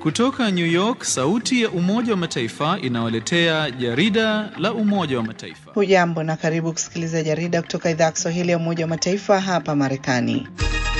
Kutoka New York, sauti ya Umoja wa Mataifa inawaletea jarida la Umoja wa Mataifa. Hujambo na karibu kusikiliza jarida kutoka idhaa ya Kiswahili ya Umoja wa Mataifa hapa Marekani.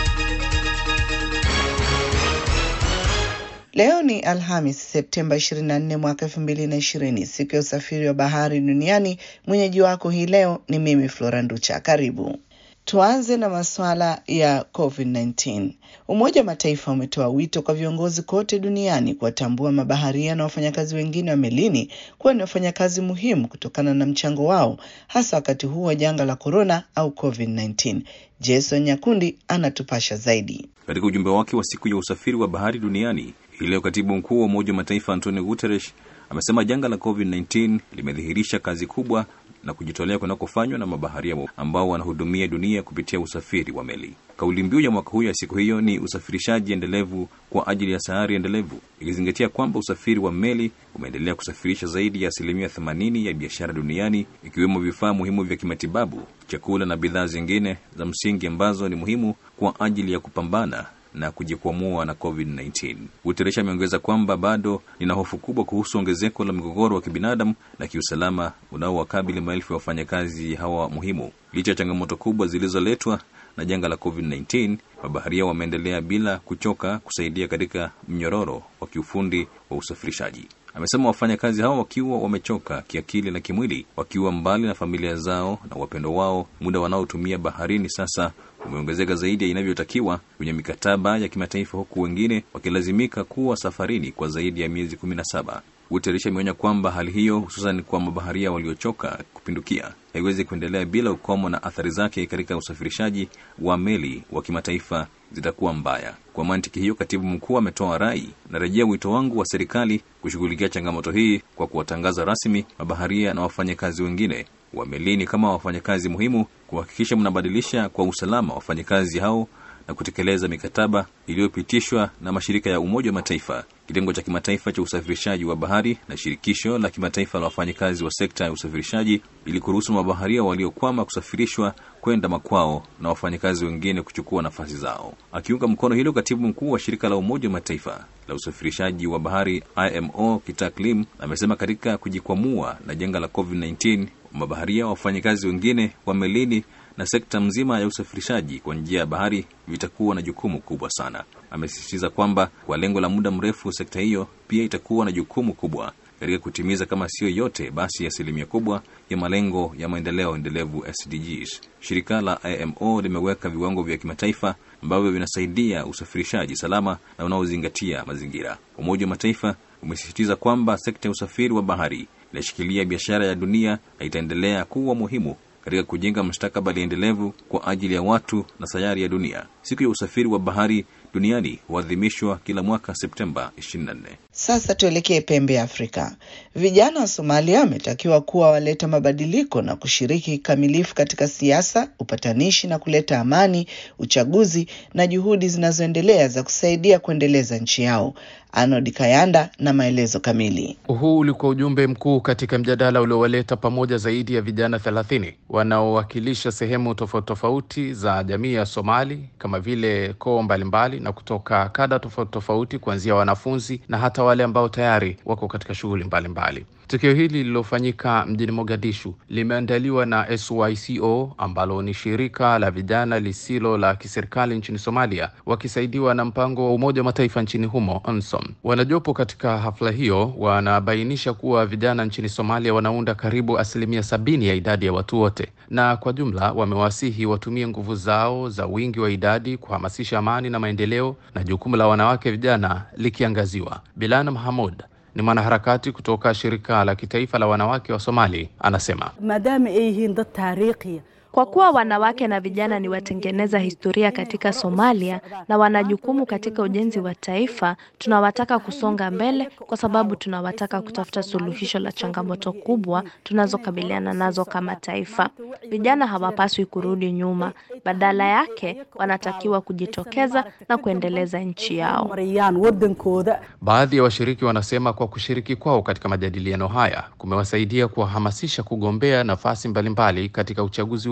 Leo ni Alhamis, Septemba 24 mwaka 2020, siku ya usafiri wa bahari duniani. Mwenyeji wako hii leo ni mimi Flora Nducha. Karibu. Tuanze na masuala ya COVID-19. Umoja wa Mataifa umetoa wito kwa viongozi kote duniani kuwatambua mabaharia na wafanyakazi wengine wa melini kuwa ni wafanyakazi muhimu kutokana na mchango wao, hasa wakati huu wa janga la korona au COVID-19. Jason Nyakundi anatupasha zaidi. Katika ujumbe wake wa siku ya usafiri wa bahari duniani hii leo, katibu mkuu wa Umoja wa Mataifa Antonio Guterres amesema janga la COVID-19 limedhihirisha kazi kubwa na kujitolea kunakofanywa na mabaharia ambao wanahudumia dunia kupitia usafiri wa meli. Kauli mbiu ya mwaka huu ya siku hiyo ni usafirishaji endelevu kwa ajili ya sayari endelevu, ikizingatia kwamba usafiri wa meli umeendelea kusafirisha zaidi ya asilimia 80 ya biashara duniani, ikiwemo vifaa muhimu vya kimatibabu, chakula na bidhaa zingine za msingi ambazo ni muhimu kwa ajili ya kupambana na kujikwamua na COVID-19. Guterres ameongeza kwamba bado nina hofu kubwa kuhusu ongezeko la migogoro wa kibinadamu na kiusalama unaowakabili maelfu ya wafanyakazi hawa muhimu. Licha ya changamoto kubwa zilizoletwa na janga la COVID-19, mabaharia wameendelea bila kuchoka kusaidia katika mnyororo wa kiufundi wa usafirishaji. Amesema wafanyakazi hao wakiwa wamechoka kiakili na kimwili, wakiwa mbali na familia zao na wapendo wao, muda wanaotumia baharini sasa umeongezeka zaidi ya inavyotakiwa kwenye mikataba ya kimataifa, huku wengine wakilazimika kuwa safarini kwa zaidi ya miezi kumi na saba. Guterres ameonya kwamba hali hiyo, hususan kwa mabaharia waliochoka kupindukia, haiwezi kuendelea bila ukomo, na athari zake katika usafirishaji wa meli wa kimataifa zitakuwa mbaya. Kwa mantiki hiyo, katibu mkuu ametoa rai, narejea wito wangu wa serikali kushughulikia changamoto hii kwa kuwatangaza rasmi mabaharia na wafanyakazi wengine wa melini kama wafanyakazi muhimu, kuhakikisha mnabadilisha kwa usalama wafanyakazi hao na kutekeleza mikataba iliyopitishwa na mashirika ya Umoja wa Mataifa, kitengo cha kimataifa cha usafirishaji wa bahari na shirikisho la kimataifa la wafanyakazi wa sekta ya usafirishaji, ili kuruhusu mabaharia waliokwama kusafirishwa kwenda makwao na wafanyakazi wengine kuchukua nafasi zao. Akiunga mkono hilo, katibu mkuu wa shirika la Umoja wa Mataifa la usafirishaji wa bahari IMO Kitak Lim amesema katika kujikwamua na janga la COVID-19 mabaharia, wafanyakazi wengine wa melini na sekta mzima ya usafirishaji kwa njia ya bahari vitakuwa na jukumu kubwa sana. Amesisitiza kwamba kwa lengo la muda mrefu, sekta hiyo pia itakuwa na jukumu kubwa katika kutimiza kama siyo yote basi asilimia kubwa ya malengo ya maendeleo endelevu SDGs. Shirika la IMO limeweka viwango vya kimataifa ambavyo vinasaidia usafirishaji salama na unaozingatia mazingira. Umoja wa Mataifa umesisitiza kwamba sekta ya usafiri wa bahari inashikilia biashara ya dunia na itaendelea kuwa muhimu katika kujenga mustakabali endelevu kwa ajili ya watu na sayari ya dunia. Siku ya usafiri wa bahari duniani huadhimishwa kila mwaka Septemba 24. Sasa tuelekee pembe ya Afrika. Vijana wa Somalia wametakiwa kuwa waleta mabadiliko na kushiriki kikamilifu katika siasa, upatanishi na kuleta amani, uchaguzi na juhudi zinazoendelea za kusaidia kuendeleza nchi yao. Arnold Kayanda na maelezo kamili. Huu ulikuwa ujumbe mkuu katika mjadala uliowaleta pamoja zaidi ya vijana thelathini wanaowakilisha sehemu tofauti tofauti za jamii ya Somali kama vile koo mbalimbali na kutoka kada tofauti tofauti, kuanzia wanafunzi na hata wale ambao tayari wako katika shughuli mbalimbali. Tukio hili lililofanyika mjini Mogadishu limeandaliwa na SYCO ambalo ni shirika la vijana lisilo la kiserikali nchini Somalia, wakisaidiwa na mpango wa Umoja wa Mataifa nchini humo UNSOM. Wanajopo katika hafla hiyo wanabainisha kuwa vijana nchini Somalia wanaunda karibu asilimia sabini ya idadi ya watu wote, na kwa jumla wamewasihi watumie nguvu zao za wingi wa idadi kuhamasisha amani na maendeleo, na jukumu la wanawake vijana likiangaziwa. Bilana Mahamud ni mwanaharakati kutoka shirika la kitaifa la wanawake wa Somali, anasema maadaama ay yihiin dad taariikhiya Kwa kuwa wanawake na vijana ni watengeneza historia katika Somalia na wana jukumu katika ujenzi wa taifa, tunawataka kusonga mbele kwa sababu tunawataka kutafuta suluhisho la changamoto kubwa tunazokabiliana nazo kama taifa. Vijana hawapaswi kurudi nyuma, badala yake wanatakiwa kujitokeza na kuendeleza nchi yao. marayaan wadankooda Baadhi ya washiriki wanasema kwa kushiriki kwao katika majadiliano haya kumewasaidia kuwahamasisha kugombea nafasi mbalimbali katika uchaguzi ujao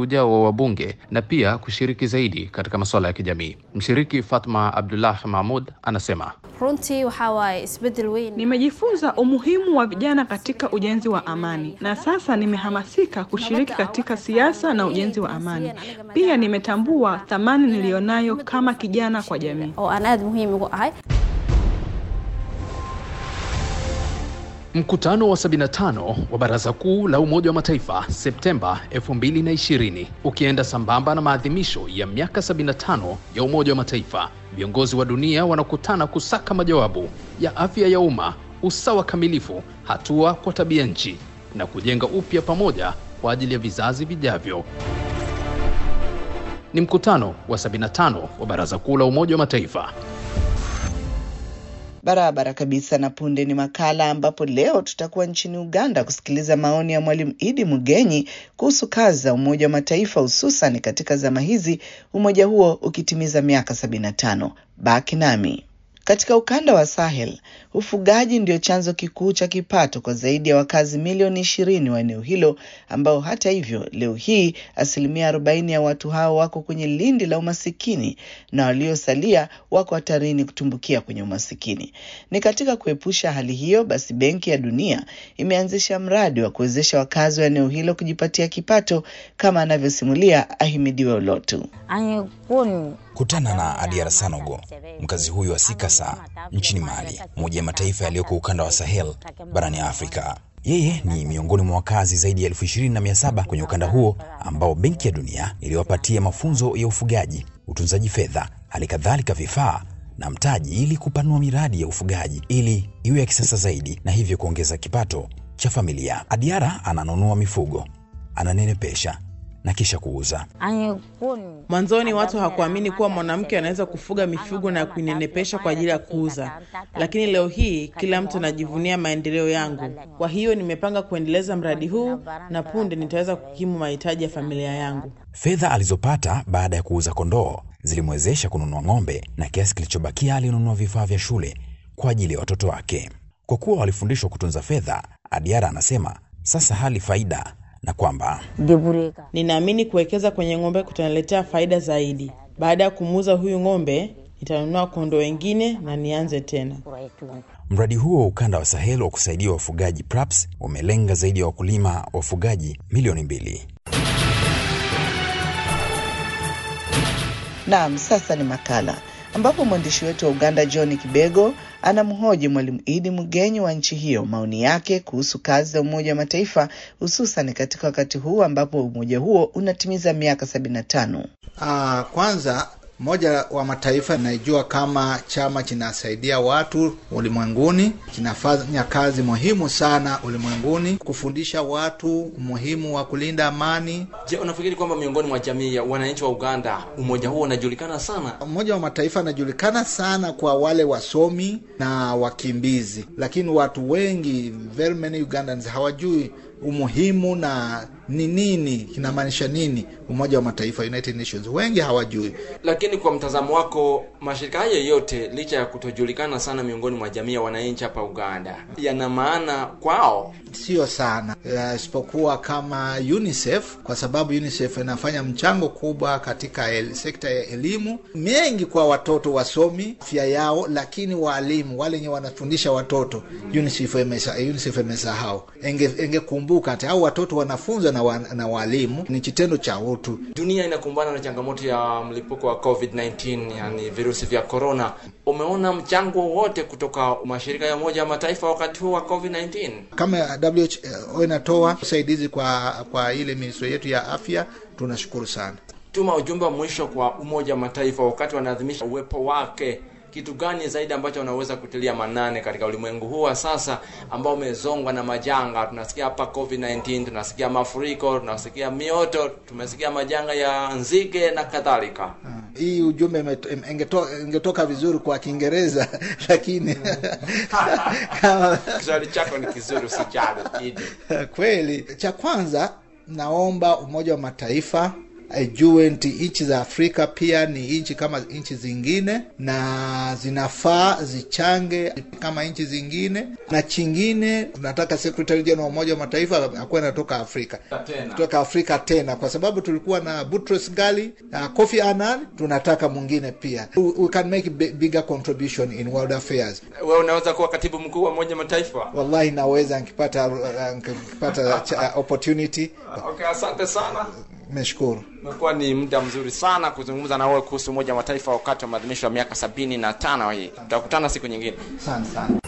ujao wa wabunge na pia kushiriki zaidi katika masuala ya kijamii. Mshiriki Fatma Abdullah Mahmud anasema runtii waxaa waaye isbedel weyn Nimejifunza umuhimu wa vijana katika ujenzi wa amani na sasa nimehamasika kushiriki katika siasa na ujenzi wa amani. Pia nimetambua thamani niliyonayo kama kijana kwa jamii. oo aan aada muhiim ugu ahay Mkutano wa 75 wa Baraza Kuu la Umoja wa Mataifa Septemba 2020 ukienda sambamba na maadhimisho ya miaka 75 ya Umoja wa Mataifa, viongozi wa dunia wanakutana kusaka majawabu ya afya ya umma, usawa kamilifu, hatua kwa tabia nchi na kujenga upya pamoja kwa ajili ya vizazi vijavyo. Ni mkutano wa 75 wa Baraza Kuu la Umoja wa Mataifa. Barabara kabisa. Na punde ni makala ambapo leo tutakuwa nchini Uganda kusikiliza maoni ya Mwalimu Idi Mugenyi kuhusu kazi za Umoja wa Mataifa, hususan katika zama hizi, umoja huo ukitimiza miaka 75. Baki nami. Katika ukanda wa Sahel, ufugaji ndio chanzo kikuu cha kipato kwa zaidi ya wakazi milioni ishirini wa eneo hilo, ambao hata hivyo leo hii asilimia arobaini ya watu hao wako kwenye lindi la umasikini na waliosalia wako hatarini kutumbukia kwenye umasikini. Ni katika kuepusha hali hiyo, basi Benki ya Dunia imeanzisha mradi wa kuwezesha wakazi wa eneo hilo kujipatia kipato, kama anavyosimulia Ahimidiwe Olotu. Kutana na Adiara Sanogo, mkazi huyu wa Sikasa nchini Mali, moja ya mataifa yaliyoko ukanda wa Sahel barani Afrika. Yeye ni miongoni mwa wakazi zaidi ya elfu ishirini na mia saba kwenye ukanda huo ambao Benki ya Dunia iliwapatia mafunzo ya ufugaji, utunzaji fedha, hali kadhalika vifaa na mtaji ili kupanua miradi ya ufugaji ili iwe ya kisasa zaidi na hivyo kuongeza kipato cha familia. Adiara ananunua mifugo, ananenepesha na kisha kuuza. Mwanzoni watu hawakuamini kuwa mwanamke anaweza kufuga mifugo na kuinenepesha kwa ajili ya kuuza, lakini leo hii kila mtu anajivunia maendeleo yangu. Kwa hiyo nimepanga kuendeleza mradi huu na punde nitaweza kukimu mahitaji ya familia yangu. Fedha alizopata baada ya kuuza kondoo zilimwezesha kununua ng'ombe na kiasi kilichobakia alinunua vifaa vya shule kwa ajili ya watoto wake. Kwa kuwa walifundishwa kutunza fedha, Adiara anasema sasa hali faida na kwamba Ninaamini kuwekeza kwenye ng'ombe kutaniletea faida zaidi. Baada ya kumuuza huyu ng'ombe, nitanunua kondoo wengine na nianze tena. mradi huo wa ukanda wa Sahel wa kusaidia wafugaji PRAPS umelenga zaidi ya wakulima wafugaji milioni mbili. Naam, sasa ni makala ambapo mwandishi wetu wa Uganda John Kibego anamhoji Mwalimu Idi Mugenyi wa nchi hiyo maoni yake kuhusu kazi za Umoja wa Mataifa hususan katika wakati huu ambapo umoja huo unatimiza miaka sabini na tano. Uh, kwanza Umoja wa Mataifa inaijua kama chama kinasaidia watu ulimwenguni, kinafanya kazi muhimu sana ulimwenguni, kufundisha watu umuhimu wa kulinda amani. Je, unafikiri kwamba miongoni mwa jamii ya wananchi wa Uganda umoja huo unajulikana sana? Umoja wa Mataifa unajulikana sana kwa wale wasomi na wakimbizi, lakini watu wengi, very many Ugandans hawajui umuhimu na ni nini kinamaanisha nini Umoja wa Mataifa, United Nations. Wengi hawajui. Lakini kwa mtazamo wako, mashirika hayo yote licha ya kutojulikana sana miongoni mwa jamii ya wananchi hapa Uganda, yana maana kwao? Sio sana, isipokuwa kama UNICEF, kwa sababu UNICEF inafanya mchango kubwa katika el, sekta ya elimu mengi kwa watoto wasomi afya yao, lakini waalimu wale wenye wanafundisha watoto UNICEF imesa, UNICEF imesahau. Enge, engekumbuka hata au watoto wanafunzwa na, wa, na walimu ni kitendo cha utu. Dunia inakumbana na changamoto ya mlipuko wa COVID-19, yani virusi vya corona. Umeona mchango wote kutoka mashirika ya Umoja wa Mataifa wakati huu wa COVID-19? Kama WHO inatoa usaidizi kwa kwa ile ministry yetu ya afya, tunashukuru sana. Tuma ujumbe wa mwisho kwa Umoja wa Mataifa wakati wanaadhimisha uwepo wake kitu gani zaidi ambacho unaweza kutilia manane katika ulimwengu huu wa sasa ambao umezongwa na majanga? Tunasikia hapa COVID-19, tunasikia mafuriko, tunasikia mioto, tumesikia majanga ya nzige na kadhalika. Hii ujumbe ingetoka, ingetoka vizuri kwa Kiingereza lakini kama Kiswahili chako ni kizuri, usijali. Kweli, cha kwanza naomba Umoja wa Mataifa ajue nti nchi za Afrika pia ni nchi kama nchi zingine na zinafaa zichange kama nchi zingine, na chingine tunataka Secretary General wa Umoja wa Mataifa akuwe anatoka Afrika kutoka Afrika tena, kwa sababu tulikuwa na Boutros Ghali na Kofi Annan, tunataka mwingine pia. We, we can make a bigger contribution in world affairs. Wewe unaweza kuwa katibu mkuu wa Umoja wa Mataifa? Wallahi naweza nikipata nikipata opportunity. Okay, asante sana. Nimeshukuru. Imekuwa ni muda mzuri sana kuzungumza na wewe kuhusu Umoja wa Mataifa wakati wa maadhimisho ya miaka sabini na tano hii. Tutakutana siku nyingine. Asante sana.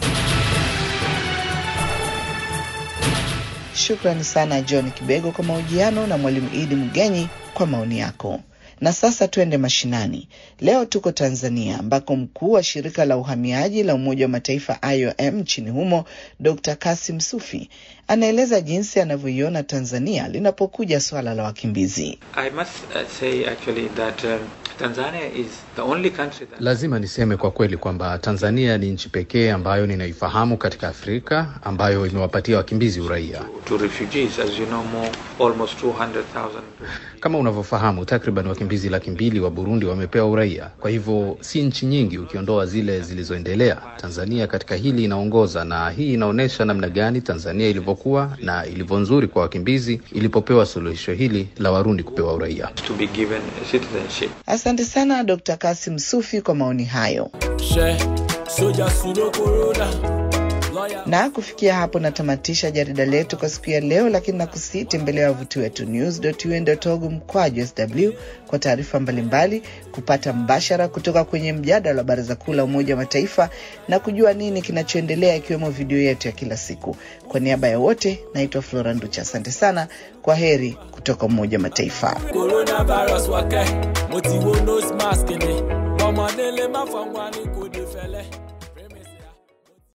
Shukrani sana John Kibego kwa mahojiano na Mwalimu Idi Mgenyi kwa maoni yako. Na sasa tuende mashinani. Leo tuko Tanzania ambako mkuu wa shirika la uhamiaji la Umoja wa Mataifa IOM nchini humo Dr. Kasim Sufi anaeleza jinsi anavyoiona Tanzania linapokuja swala la wakimbizi. I must uh, say actually that um, Tanzania is the only country that... Lazima niseme kwa kweli kwamba Tanzania ni nchi pekee ambayo ninaifahamu katika Afrika ambayo imewapatia wakimbizi uraia. to refugees as you know more almost 200,000 Kama unavyofahamu, takriban wakimbizi laki mbili wa Burundi wamepewa uraia. Kwa hivyo si nchi nyingi ukiondoa zile zilizoendelea. Tanzania katika hili inaongoza, na hii inaonyesha namna gani Tanzania ilivyokuwa na ilivyo nzuri kwa wakimbizi ilipopewa suluhisho hili la Warundi kupewa uraia. to be given citizenship. Asante sana Dr. Kasim Sufi kwa maoni hayo. Na kufikia hapo natamatisha jarida letu kwa siku ya leo, lakini nakusii tembelea wavuti wetu news.un.org mkwaju sw kwa taarifa mbalimbali, kupata mbashara kutoka kwenye mjadala wa Baraza Kuu la Umoja wa Mataifa na kujua nini kinachoendelea, ikiwemo video yetu ya kila siku. Kwa niaba ya wote, naitwa Flora Nducha. Asante sana, kwa heri kutoka Umoja wa Mataifa. coronavirus wake mo ti wo nose mask ni ọmọdé lè má fọwọ́ ní kò